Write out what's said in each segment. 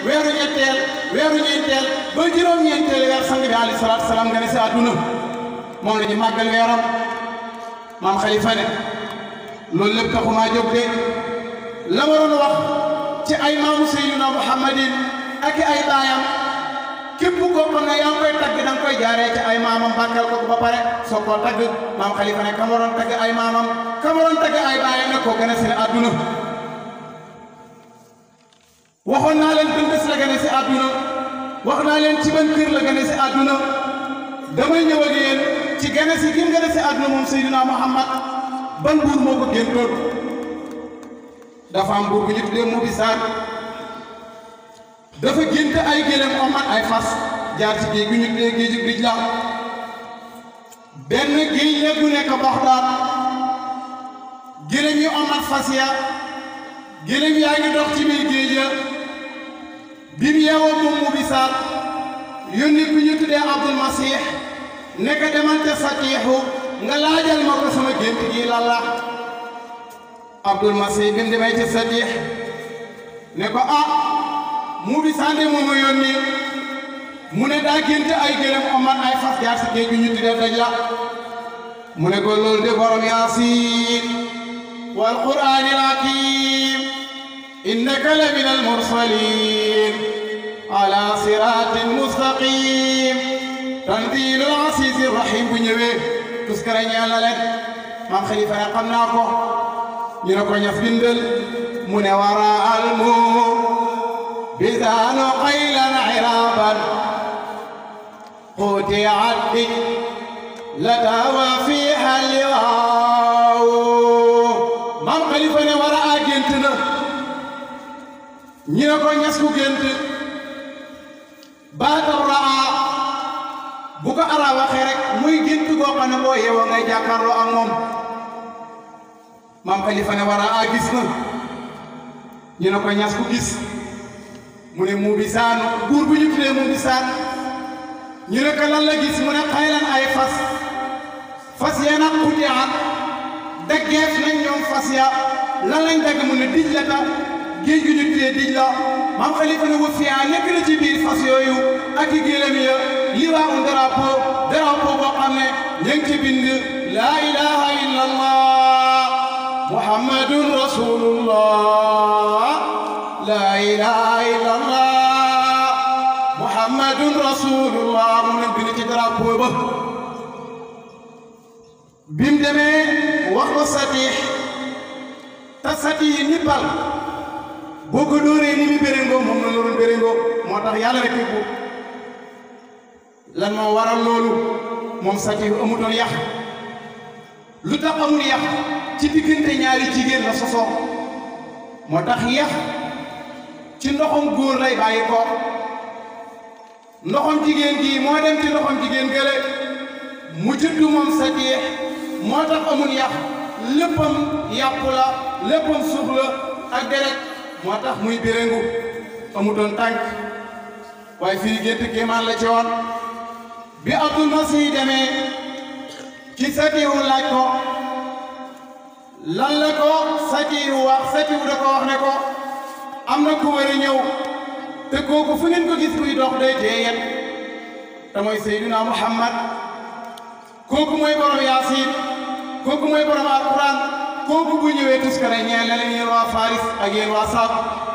weeru ñetteel weeru ñeenteel ba juróom-ñeenteel weer sang bi alayhi salaatu salaam nga ne si àdduna moom la ñu màggal weeram maam xalifa ne loolu lépp taxumaa jóg de la waroon wax ci ay maamu Seydina Muhammadin ak i ay baayam képp koo xam ne yaa ngi koy tagg da nga koy jaaree ci ay maamam bàkkal ko ba pare soo koo tagg maam xalifa ne kam waroon tagg ay maamam kam waroon tagg ay baayam ne koo gën a seen àdduna waxoon naa leen ban bés la gën a si àdduna wax naa leen ci ban kër la gën a si àdduna damay ñëw ak yéen ci gën a si gim gën a si àdduna moom Seydina Muhammad ban buur moo ko géntoon dafa am buur bu ñu tuddee Mubisaan dafa gént ay gélém omat ay fas jaar ci géej gi ñu tuddee géeju Dijla benn géej la gu nekk Baxdaad gélém yi omat fas ya gélém yaa ngi dox ci biir géej ya bi mu yeewoo moom Mubisaan yónni ku ñu tuddee Abdul Masih nekk demal ca Satiixu nga laajal ma ko sama gént gi lan la Abdul Masih bi mu demee ca Satiix ne ko ah Mubisaan de moom a yónni mu ne daa gént ay gëlëm omat ay fas jaar si géej gi ñu tuddee Dajla mu ne ko loolu de borom Yaasiin wal Qur'aanil hakiim innaka la min al mursaliin ala siraatin mustaqiim tanziilul aziizir rahiim bu ñëwee tuskara ñeel na leen maam xalifa ne xam naa ko ñu ne ko ñas bindal mu ne wara almu bisaanu qaylan iraaban xuuti addi la tawa fiiha liwaaw maam xalifa ne wara a gént na ñu ne ko ñas ku gént baatam raa bu ko ara waxee rek muy gént goo xam ne boo yeewoo ngay jàkkaarloo ak moom maam xalifa ne war a gis na ñu ne ko ñas ku gis mu ne mu bisaan buur bu ñu tuddee mu bisaan ñu ne ko lan la gis mu ne xaylan ay fas fas ya nag xuti at daggeef nañ ñoom fas ya lan lañ dagg mu ne dij la ta géej gi ñu tuddee dij la maam xalifa ne wa fiyaa nekk na ci biir fas yooyu ak i gélam ya lii waa un drapeau drapeau boo xam ne ñu ngi ci bind laa ilaha illa allah muhammadun rasulullah laa ilaha illa allah muhammadun rasulullah mu ne bind ci drapeau ba bim demee wax ko satix te satix ni bal boo ko dóoree ni mi béréngoo moom la loolu béréngoo moo tax yàlla rek ko lan moo waral loolu moom satix amutoon yàq lu tax amul yàq ci diggante ñaari jigéen la sosoo moo tax yàq ci ndoxam góor lay bàyyi ko ndoxam jigéen gi moo dem ci ndoxam jigéen gële mu juddu moom satix moo tax amul yàq léppam yàpp la léppam suuf la ak deret moo tax muy béréngu amutoon tànk waaye fii gént kéemaan la ci woon bi Abdul Masih demee ci satiwu laaj ko lan la ko satiwu wax satiwu da ko wax ne ko am na ku war a ñëw te kooku fu ngeen ko gis muy dox day tee yet te mooy Seydina Muhammad kooku mooy borom Yaasin kooku mooy borom Alquran kooku bu ñëwee tuskare ñeel na leen yéen waa Faris ak yéen waa Saab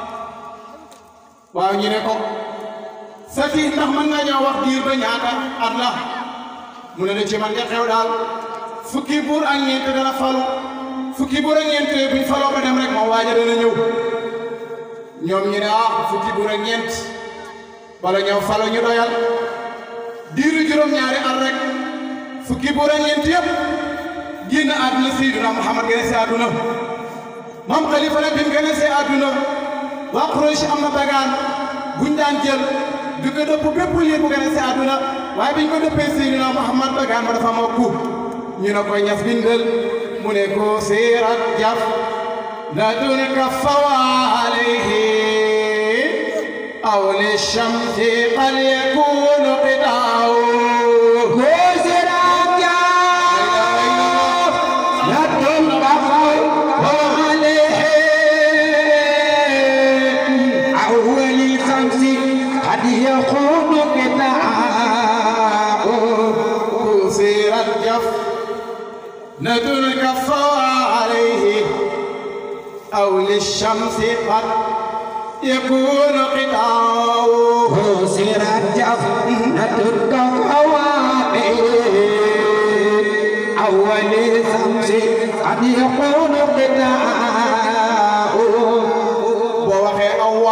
waaw ñu ne ko sati ndax mën nga ñëw wax diir ba ñaata at la mu ne la ci man de xew daal fukki buur ak ñeent dana falu fukki buur ak ñeent buñ faloo ba dem rek moom waaja dana ñëw ñoom ñu ne ah fukki buur ak ñeent bala ñëw falo ñu doyal diiru juróom-ñaari at rek fukki buur ak ñeent yëpp génn àdduna Seydina Muhammad gën a see àdduna maam Xalifa la bi mu gën a see àdduna waa Quraysh am na bagaan buñ daan jël di ko dëpp bépp liir bu gën a see àdduna waaye biñ ko dëppee Seydina Muhammad bagaan ba dafa mokku ñu ne ko ñas bindal mu ne ko siirat jaf la dun kafawa alayhi aw li shamsi qad yakunu qitaaw أول الخمس يكون قطاع كسرت جفنة الكفى عليه أو للشمس قد يكون قطاع كسرت جفنة الكواكب أول شمس قد يكون قطاع boo waxee awwa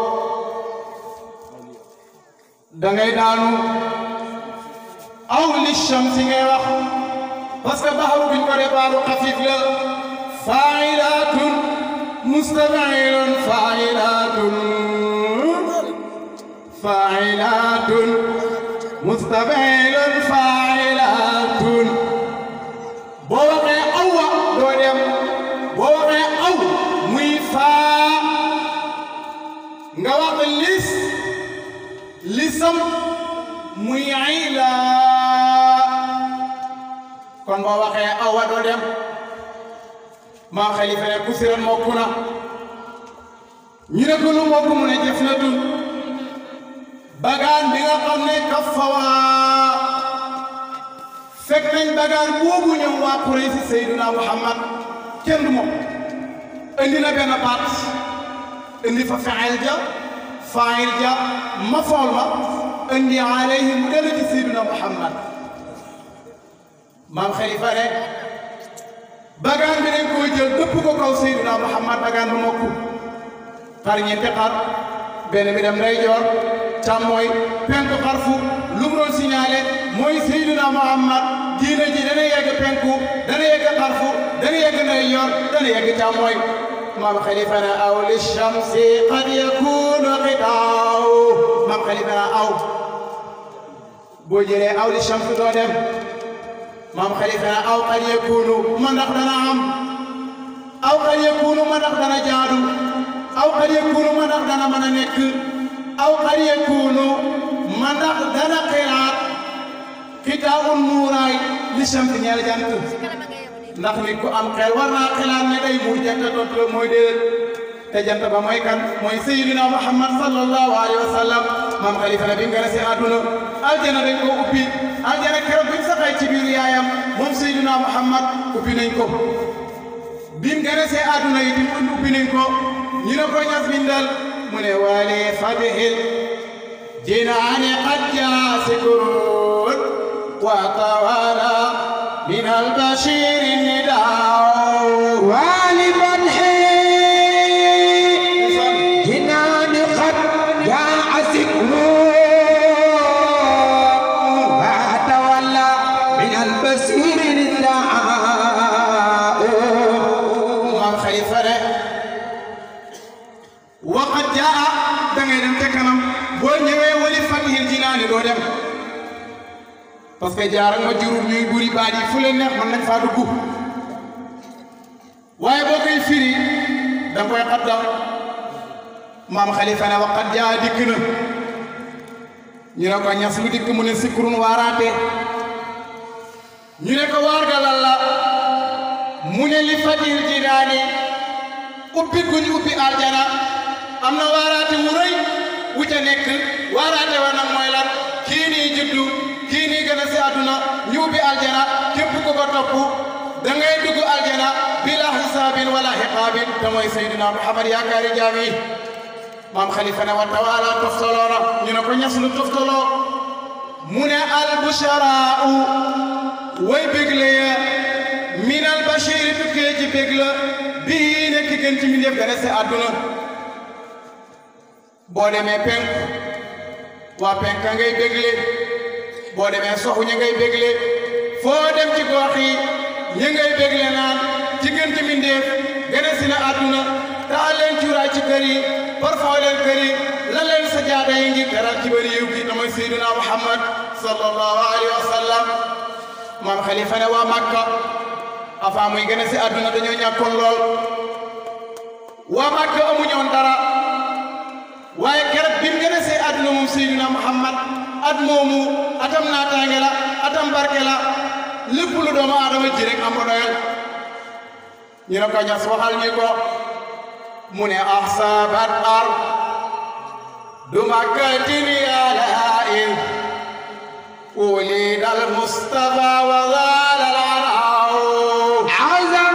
dangay daanu aw li shamsi ngay wax parce que baxaru biñ ko dépaaru xafif la failatun mustafailun failatun failatun mustafailun failatun boo waxee awwa doo dem boo waxee aw muy faa nga wax lis lisam muy ayla kon boo waxee awa doo dem maa xalifa ne ku siran mokku na ñu ne ko lu mokku mu ne jëf na dun bagaan bi nga xam ne kafawaa fekk nañ bagaan boobu ñëw waa Quraysh Seydina Muhammad kenn du moom indi na benn baat indi fa faayil ja faayil ja mafool ma indi alayhi mu dellu ci Seydina Muhammad maam xalifa ne bagaan bi dañ koo jël dëpp ko kaw Seydina Muhammad bagaan bu mokku xar ñeenti xar benn bi dem ndeyjoor càmmooy penku xarfu lu mu doon signalé mooy Seydina Muhammad diina ji dana yegg penku dana yegg xarfu dana yegg ndeyjoor dana yegg càmmooy maam xalifa ne aw li shamsi qad yakunu qitaaw maam xalifa ne aw boo jëlee aw li shamsi doo dem maam xalifa ne aw qad yakunu ma ndax dana am aw qad yakunu ma ndax dana jaadu aw qad yakunu ma ndax dana mën a nekk aw qad yakunu ma ndax dana xiraat xitaawun muuraay li shamsi ñeel jant ndax nit ku am xel war naa xelaat ne day muur jant tontu mooy déedéet te jant ba mooy kan mooy sayyidina Muhammad sallallahu alayhi wa sallam maam xalifa ne bi mu gën a si àdduna aljana dañ ko ubbi aljana keroog bi mu saxee ci biir yaayam moom sayyidina Muhammad ubbi nañ ko bi mu gën a see àdduna yi tim ubbi nañ ko ñu ne ko ñas bindal mu ne waali fatihil jinaani qad jaa sikurun wa tawala من البشير النداء والفتح جنان قد جاء سكر وتولى من البصير النداء maam xalifa de waqad jaa da ngay dem te kanam boo ñëwee wali fatihil jinaani doo dem parce que jaaral ma jurul ñuy buri baat yi fu leen neex mën nañ faa dugg waaye boo koy firi da nga koy xaddam maam xalifa ne waqad jaa dikk na ñu ne ko ñas lu dikk mu ne sikurun waaraate ñu ne ko waar ga lan la mu ne li fatihil jinaani ubbi guñ ubbi aljana am na waaraate wu rëy wu ca nekk waaraate wa nag mooy lan kii nii juddu kii nii gën a si àdduna ñu ubbi aljana képp ku ko topp da ngay dugg aljana bila xisaabin wala xiqaabin te mooy Seydina Muhammad yaakaari jaam yi maam xalifa ne wa tawaala toftaloo na ñu ne ko ñas lu toftaloo mu ne albusharau way bégle ya min albashiri tukkee ci bég la bii nekk gën ci mbindéef gën a si àdduna boo demee penk waa penk ka ngay bégle boo demee soxu ña ngay bégle foo dem ci gox yi ña ngay bégle naan ci gën ci mbindéef gën a si na àdduna taal leen cuuraay ci kër yi parfum leen kër yi lan leen sa jaada yi ngi teral ci bari yiw gi te mooy Seydina Muhammad sallallahu alayhi wa sallam maam xalifa ne waa Makka avant muy gën a si àdduna dañoo ñàkkoon lool waa Makka amuñoon dara waaye keroog bi mu gën a see àdduna moom Seydina Muhammad at moomu atam naataange la atam barke la lépp lu doomu aadama ji rek am ko doyal ñu ne ko ñas waxal ñu ko mu ne ahsabat ar du makkatin yalaa'in ولد المصطفى وزال العناء عزم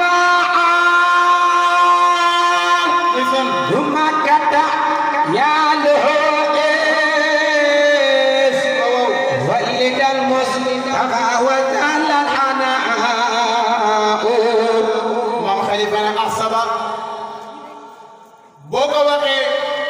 إذن ثم كتا يا له إيس ولد المصطفى وزال العناء maam xalifa ne asaba boo ko waxee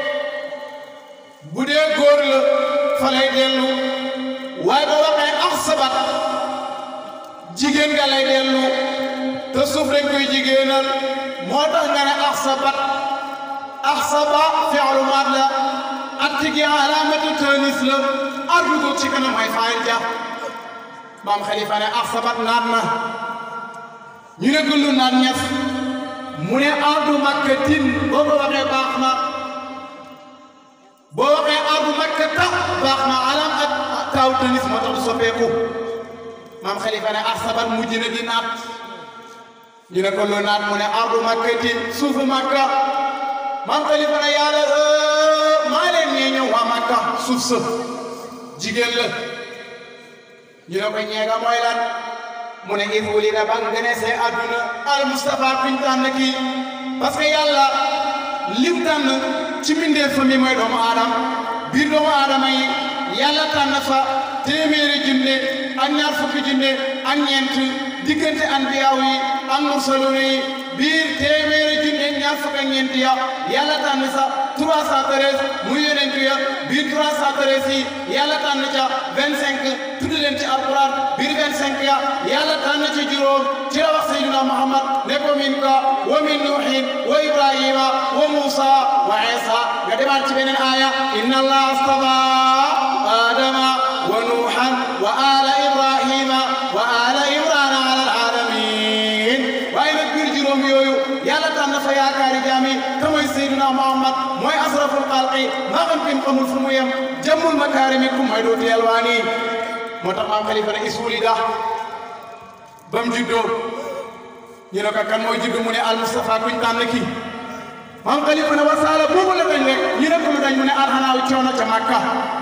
bu dee góor la fa lay dellu waaye boo waxee asaba jigéen nga lay dellu te suuf dañ koy jigéenal moo tax nga ne asabat asaba fi'lu maad la attigi alaamatu tanis la ardu ko ci kanam ay faayil ja maam xalifa ne asabat naat na ñu ne gëllu naan ñes mu ne ardu makkatin boo ko waxee baax na boo waxee ardu makkata baax na alam ak taaw tanis moo tax du soppeeku maam xalifa ne asabat mujj na di naat ñu ne gëllu naat mu ne ardu makkatin suufu makka maam xalifa ne yàlla maa leen ñee ñëw waa makka suuf sa jigéen la ñu ne ko ñeega mooy lan mu ne if wulida ba nga gane see àdduna al Mustafa kuñ tànn kii parce que yàlla lim tànn ci mbindeef famille mooy doomu aadama biir doomu aadama yi yàlla tànn fa téeméeri junne ak ñaar fukki junne ak ñeent diggante anbiyaaw yi ak mursaluun yi biir téeméeri junne ñaar fukk ak ñeent ya yàlla tànn sa 313 muy yonent ya biir 313 yi yàlla tànn ca 25 tudd leen ci alquran biir 25 ya yàlla tànn ci juróom ci la wax sayyidina Muhammad ne ko min ka wa min nuuhin wa ibrahima wa musa wa isa nga demaat ci beneen aaya inna allah astafa adama wa nuuhan wa ala ibrahima wa ala imrana ala alalamin waaye nag biir juróom yooyu yàlla tànn fa yaakaari jaami ka mooy sayyidina Muhammad mooy asraful xalqi maa xam kenn xamul fu mu yem jëmmul makaarimi ku mooy dootu yelwaani moo tax maam xalifa ne isuli da ba mu juddoo ñu ne ko kan mooy juddu mu ne al Mustafa kuñ tànn kii maam xalifa ne wasaala boobu la dañ rek ñu ne ko lu dañ mu ne alxanaaw coono ca Makka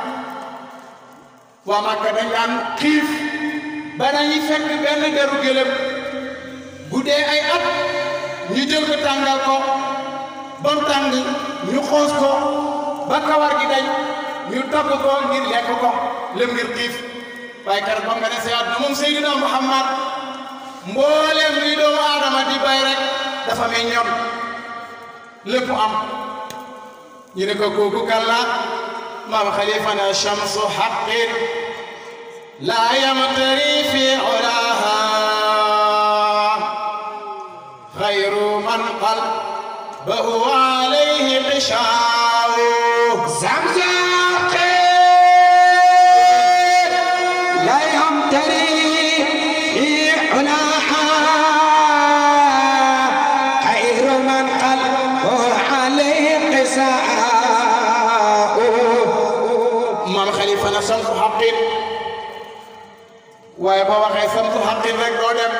waa Makka dañ daan xiif ba dañuy fekk benn deru gëlëm bu dee ay at ñu jël ko tàngal ko ba mu tàng ñu xoos ko ba kawar gi dañ ñu togg ko ngir lekk ko lëm ngir xiif waaye keroog ba nga ne see àdduna moom Seydina Muhammad mboolem luy doomu aadama di bay rek dafa may ñor lépp am ñu ne ko kooku kan la maam xalifa na shamsu xaqin laa yamtari fi ulaha xayru man qalbahu alayhi qishaaw زمزم لا يمتري في علاها خير من قلبه عليه قساء maam xalifa na samsu xaqin waaye boo waxee samsu xaqin rek doo dem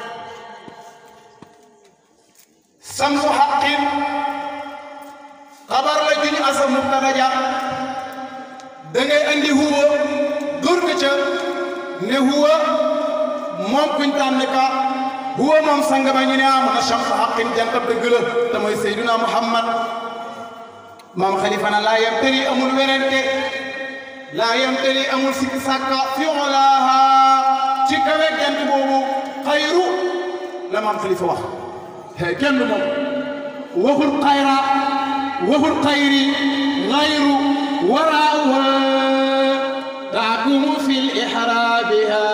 samsu xaqin xabar la juñ asa mubtada ja da ngay andi huwa dóor ko ca ne huwa moom kuñ tànn ka huwa moom sang ba ñu ne ah mun a samsu xaqin jantab dëgg la te mooy Seydina Muhammad maam xalifa na laa yam tëri amul werente laa yam tëri amul sikki sàkka fi olaaha ci kawe jant boobu xayru la maam xalifa wax hey kenn du moom waxul xayra waxul xayri xayru waraaha taakumu fi lixraabiha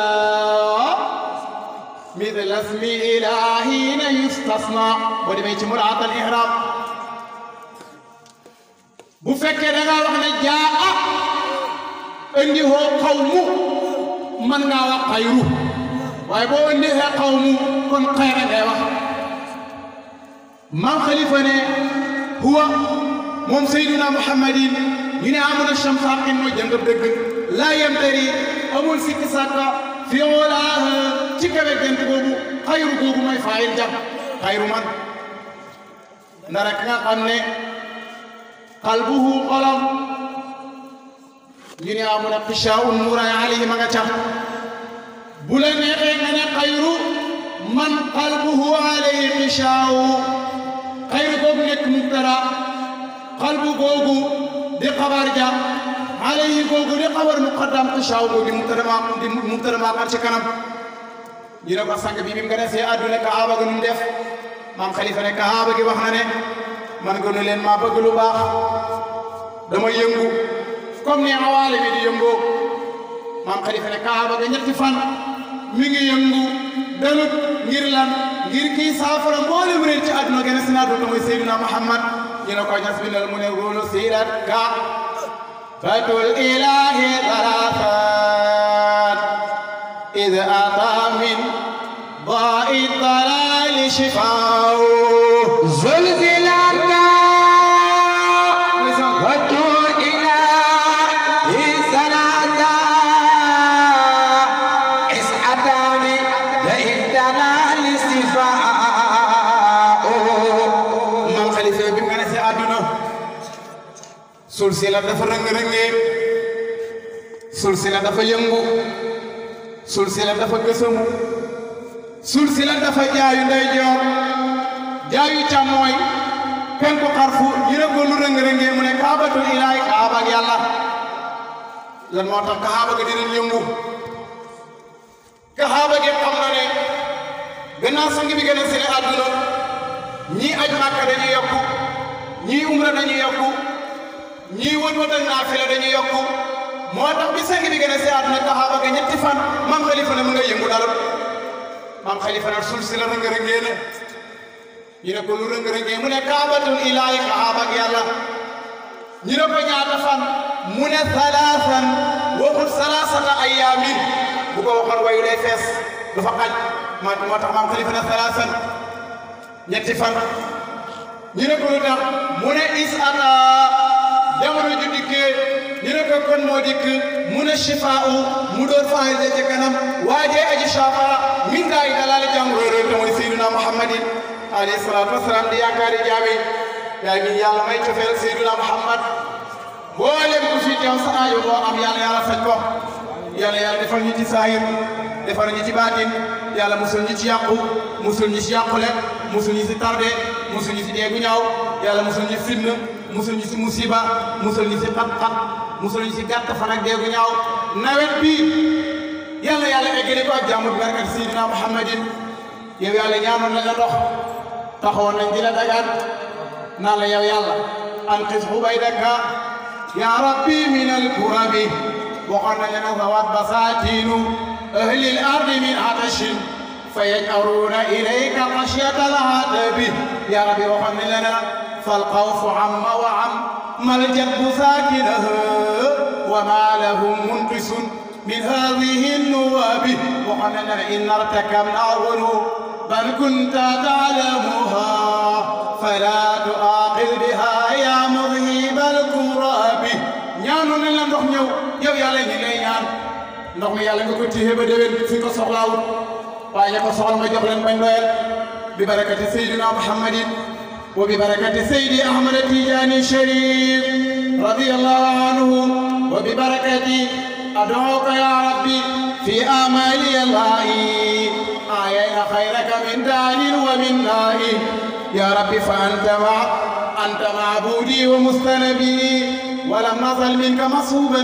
مثل اسم إلهين يستثنى ودمي ci muraat al ihraab bu fekkee da ngaa wax ne jaa a indi hoo xawmu mën ngaa wax xayru waaye boo indi hee xawmu kon xayra ngay wax maam xalifa ne huwa moom sayduna muhammadin ñu ne amul shams xaqin mooy jëngab dëgg laa yamtari amul sikki sàkka fi olaa ci kawe jant boobu xayru googu mooy faayil jam xayru man ndara ki nga xam ne qalbuhu xolam ñu ne amu ne xishaa'un nuuraay alayhi ma nga ca bu la neexee nga ne xayru man qalbuhu alayhi xishaa'u xayru googu nekk mubtada qalbu googu di xabar ja alayhi googu di xabar muqaddam xishaa'u googu di mubtada ma di mubtada ma xar ci kanam ñu ne ko sang bi bi mu gën a see àdduna kaaba ga nu def maam xalifa ne kaaba gi wax na ne man gënu leen maa bëgg lu baax dama yëngu comme ni awaale bi di yëngoo maam xalifa ne kaaba ga ñetti fan mi ngi yëngu dalut ngir lan ngir kii saafara mboolem réer ci àdduna gën a si naatu mooy Seydina Muhammad ñu ne ko ñas bindal mu ne góolu siirat ka fatul ilahi talafat id ata min ضاء الضلال شفاء زلزلت وتو إلى سنادا إسعتان لإهتنا الاستفاء maam xalifa bi mu gën a si àdduna suul si la dafa rëng-rëngee suul si la dafa yëngu suul si la dafa gësamu suul si la dafa jaayu ndeyjoor jaayu càmmooy penku xarfu yëre ko lu rëng-rëngee mu ne kaabatul ilaay kaaba ak yàlla lan moo tax kaaba ga dinañ yëngu kaaba gi xam na ne gannaaw sang bi gën a sene àdduna ñii aj màkka dañuy yokku ñii umra dañuy yokku ñii wët wët ak naafila dañuy yokku moo tax bi sang bi gën a see àdduna kaaba ga ñetti fan maam xalifa ne mu nga yëngu dalut maam xalifa nag suul si la rëng-rëngee na ñu ne ko lu rëng-rëngee mu ne kaabatul ilaahi kaaba ak yàlla ñu ne ko ñaata fan mu ne salaasan waxul salaasata ayyaamin bu ko waxoon wayu day fees du fa xaj moo moo tax maam xalifa ne salaasan ñetti fan ñu ne ko lu tax mu ne is ata jamono ju dikkee ñu ne ko kon moo dikk mu ne shifaa'u mu door faayil ci kanam waajee aji shafaa min daayi dalaali jàngoro réer te mooy Seydina Muhammadin alayhi salaatu wasalaam di yaakaari jaami yaay mi yàlla may cofeel Seydina Muhammad mboolem ku fi teew sa aajo boo am yàlla yàlla faj ko yàlla yàlla defal ñu ci saahir defal ñu ci baatin yàlla musul ñu ci yàqu musul ñu ci yàqule musul ñu ci tardé musul ñu ci deegu ñaaw yàlla musul ñu fitna musul ñu ci musiba musul ñu ci xat-xat musul ñu ci gàtt fan ak deegu ñaaw nawet bi yàlla yàlla eggale ko ak jàmm bi barkat Seydina Muhammadin yow yàlla ñaanoon nañ la ndox taxawoon nañ di la dagaan naan la yow yàlla anqis ubaydaka ya rabbi min alkurabi waxoon nañ la nag zawat basatinu ahli al ardi min atashin فيجأرون إليك خشية العذاب يا ربي وخن لنا فالخوف عم وعم ما الجد ساكنه وما لهم منقص من هذه النواب وخن لنا إن ارتكبنا ذنوب بل كنت تعلمها فلا تؤاخذ بها يا مذهب الكراب ñaanu nañ la ndox ñëw yow yàlla ñi lay ñaan ndox mi yàlla nga ko téye ba déwén fi ko soxlaawul waaye ña ko soxla nga jox leen bañ doyal bi barakati sayyidina muhammadin wa bi barakati sayyidi ahmad tijani sharif radiyallahu anhu wa bi barakati ad'uka ya rabbi fi amali allahi ayayna khayraka min danin wa min nahi ya rabbi fa anta ma anta ma'budi wa mustanabi ولم نزل منك مصوبا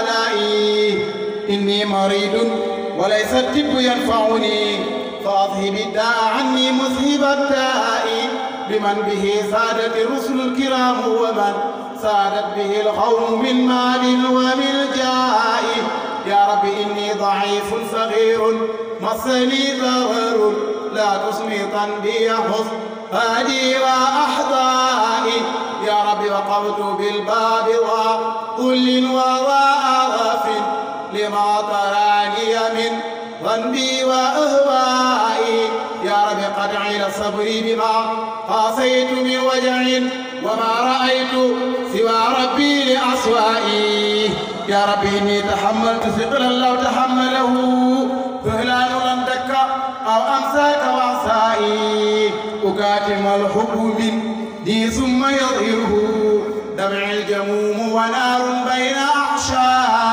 بآلائي إني مريض وليس الطب ينفعني فأذهب الداء عني مذهب الداء بمن به سادت الرسل الكرام ومن سادت به القوم من مال ومن جاء يا رب إني ضعيف صغير مسني ظهر لا تصمتا بي حظ هادي وأحضائي يا رب وقفت بالباب وكل وواء لما تراني من ذنبي وأهوائي يا رب قد عيل صبري بما قاسيت من وجع وما رأيت سوى ربي لأصوائي يا رب إني تحملت ثقلا لو تحمله فهلان لم دك أو أمساك وعصائي أكاتم الحب من دي ثم يظهره دمع الجموم ونار بين أحشائي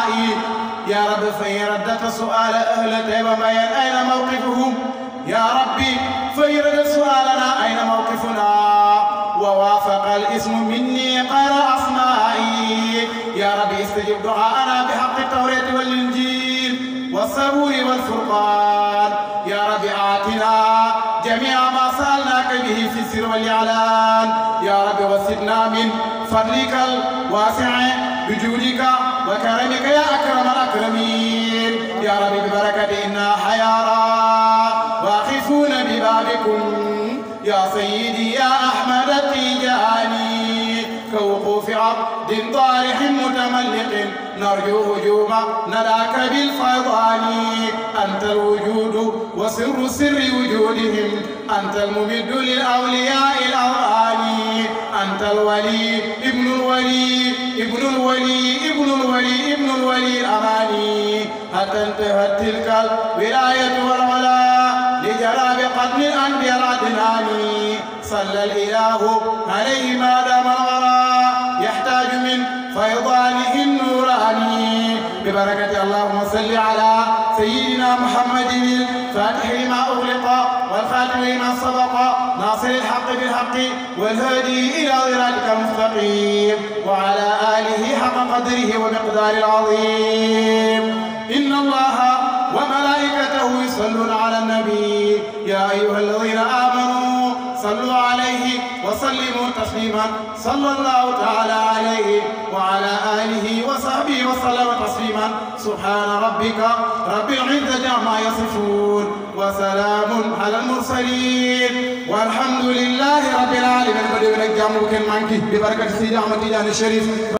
فإن ردت سؤال أهل تيبة بيان أين موقفهم يا ربي فإن ردت سؤالنا أين موقفنا ووافق الاسم مني غير أسمائي يا ربي استجب دعاءنا بحق التوراة والإنجيل والصبور والفرقان يا رب آتنا جميع ما سألناك به في السر والإعلان يا رب وسدنا من فضلك الواسع بجودك وكرمك يا أكرم الأكرمين يا رب ببركة إنا حيارى واقفون ببابكم يا سيدي يا أحمد التيجاني كوقوف عبد طارح متملق نرجو هجوم نداك بالفيضان أنت الوجود وسر سر وجودهم أنت الممد للأولياء الأواني أنت الولي ابن الولي ابن الولي ابن الولي ابن الولي الأماني حتى انتهت تلك الولاية والولاء لجلاب قتل الأنبياء العدناني صلى الإله عليه ما دام الورى يحتاج من فيضانه النوراني ببركة اللهم صل على سيدنا محمد الفاتح لما أغلق والخاتم لما سبق ناصر الحق بالحق والهادي إلى صراطك المستقيم وعلى آله حق قدره ومقدار العظيم إن الله وملائكته يصلون على النبي يا أيها الذين آمنوا صلوا عليه وسلموا تسليما صلى الله تعالى عليه وعلى آله وصحبه وسلم تسليما سبحان ربك رب العزة عما يصفون وسلام على المرسلين والحمد لله رب العالمين بدي نك جامو كن مانكي ببركة سيدي أحمد تيجان الشريف